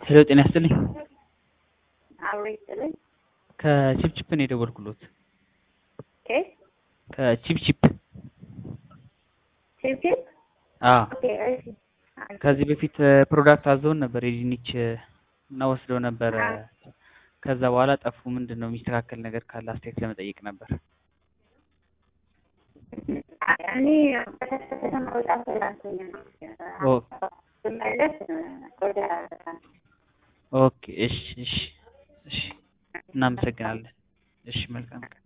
ሄሎ ጤና ይስጥልኝ። አብሮ ይስጥልኝ። ከቺፕቺፕ ነው የደወልኩሎት። ኦኬ ከቺፕቺፕ ቺፕቺፕ አዎ ኦኬ እሺ ከዚህ በፊት ፕሮዳክት አዘውን ነበር የድንች እና ወስደው ነበር። ከዛ በኋላ ጠፉ። ምንድን ነው የሚስተካከል ነገር ካለ አስተያየት ለመጠየቅ ነበር። እኔ በተከታታይ መውጣት ስላልኩኝ ነው። ኦ- ስመለስ ወደ ኦኬ እሺ እሺ እሺ እናመሰግናለን። እሺ መልካም ቀን